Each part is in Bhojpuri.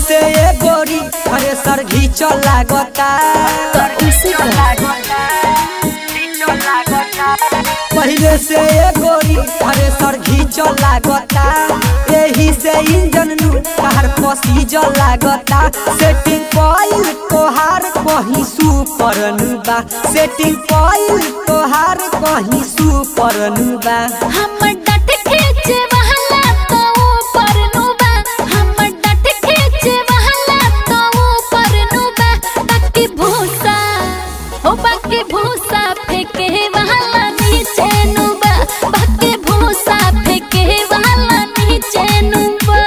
से ए गोरी अरे सर घीच लागता उसे पहले से ए गोरी अरे सर घीच लागता एही से इंजन नु कार पसीज लागता सेटिंग पॉइल तोहार कहीं सुपर नु बा सेटिंग पॉइल तोहार कहीं सुपर नु बा हमर डट खींचे वहला तो ऊपर नुबा हमर डट खींचे वहला तो ऊपर नुबा बाकी भूसा ओ बाकी भूसा फेंके वहला नीचे नुबा बाकी भूसा फेंके वहला नीचे नुबा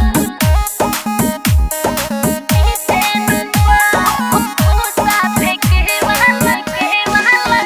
नीचे नुबा भूसा फेंके वहला के वहला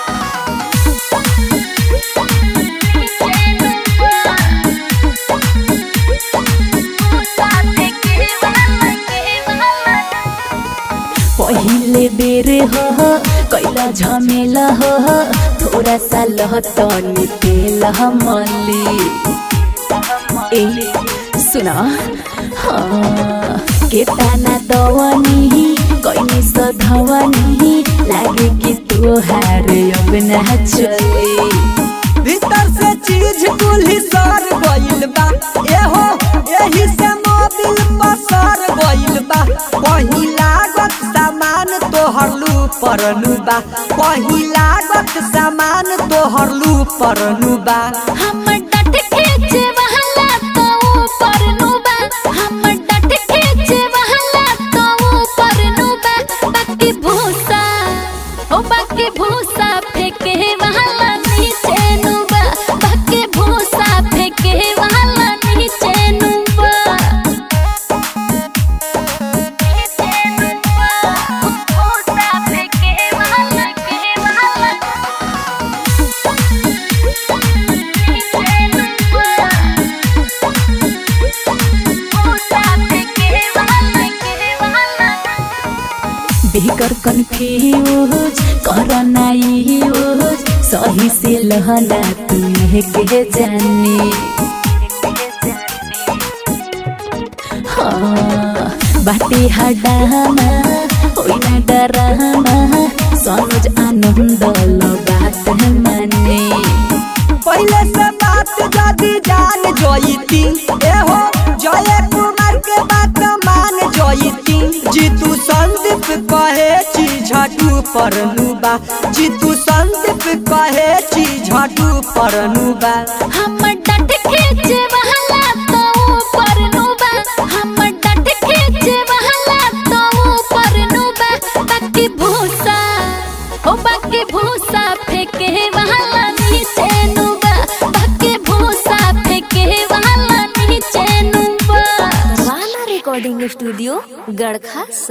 पहिले बेर हो कैला झमेला हो थोड़ा सा लहतनी तेल मली ए सुना हाँ के ताना दवनी कैनी सधवनी लागे कि तोहार अब ना चली भीतर से चीज कुल्ही सर गइल बा एहो एही से मोबिल पर सर गइल बा कहीं लागत सामान तोहर लू परनु बा कहीं लागत सामान तोहर लू परनु बा हमर डट खींचे वहला तो ऊपर नुबा हमर डट खींचे वहला तो ऊपर नुबा बाकी भूसा ओ बाकी भूसा फेंके वहला नीचे नुबा बाकी भूसा फेंके वहला नीचे नुबा नीचे नुबा भूसा फेंके वहला के वहला बेकर कन्फ्यूज करना यूज सही से लहला तुम्हें के जानी हाँ बाटे हडामा ओइना डरामा सनोज आनंद लो बात माने पहले से बात जदी जान जोईती एहो जय कुमार के बात मान जोईती जीतू संदीप कहे छी झटू परनु बा जीतू संदीप कहे छी झटू परनु बा हमर डट खींचे वहला तो ऊपर नुबा हमर डट खींचे वहला तो ऊपर नुबा बाकी भूसा ओ बाकी भूसा फेंके वहला नीचे नुबा बाकी भूसा फेंके वहला नीचे नुबा वाला रिकॉर्डिंग स्टूडियो गड़खा